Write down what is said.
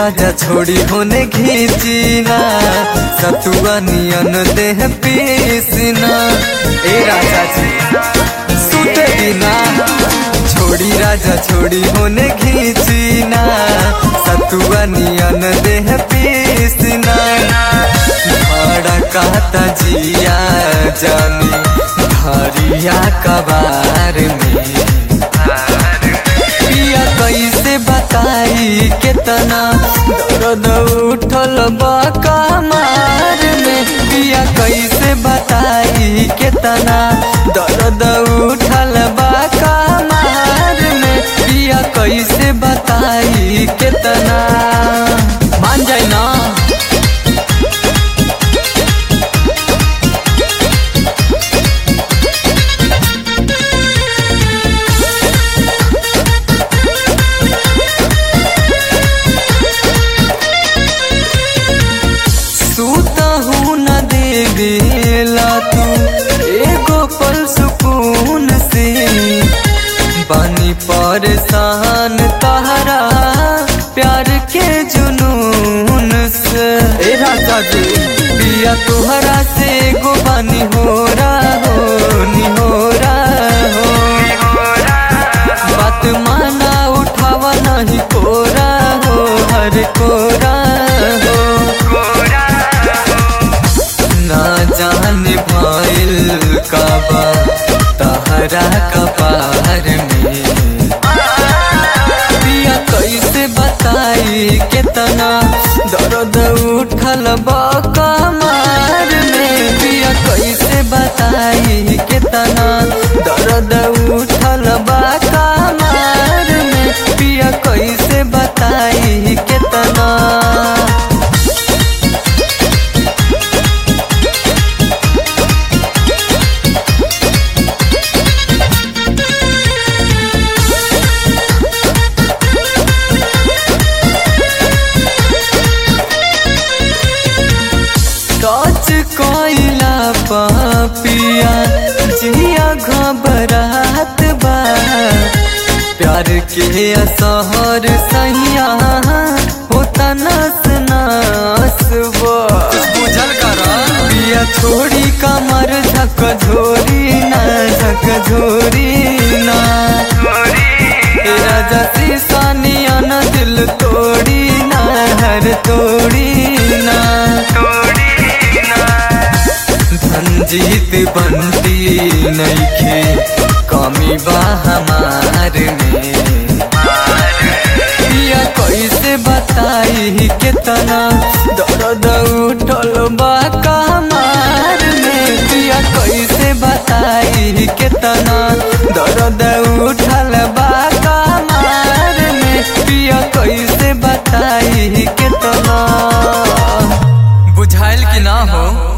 राजा छोड़ी होने घीचीना सतुआ नियन देह पीसना ए राजा जी सुते बिना छोड़ी राजा छोड़ी होने घीचीना सतुआ नियन देह पीसना भाड़ा कहता जिया जानी धरिया कबार में पिया कैसे बताई केतना दर्द उठल बा कमार में पिया कैसे बताई केतना दर्द उठल बा कमार में पिया कैसे बताई केतना मान जाए ना सूता हूँ न देवेला तू एगो पल सुकून से बानी परेशान तहरा प्यार के जुनून से ए राजा जी पिया तुहरा से एगो बानी हो रहा हो नी हो रहा हो बात माना उठावा नहीं कोरा हो हर कोरा हो ना जाने भइल काबा तहरा कपार में पिया कैसे बताई केतना दर्द उठल बा कमार में पिया कैसे बताई केतना दर्द उठल बा कमार में पिया कैसे बताई केतना टच कोइला पापिया जिया घबरात बा प्यार के असहर सहिया होता नस नस बा बुझल कर पिया छोड़ी कमर झक झोरी ना झक झोरी ना ए राजा शीशानिया न दिल तोड़ी ना हर तोड़ी ना धनजीत बनती नईखे कमी बा हमार में पिया कैसे बताई केतना दर्द उठल बा कमार में पिया कैसे बताई केतना दर्द उठल बा कमार में पिया कैसे बताई केतना बुझाइल कि ना हो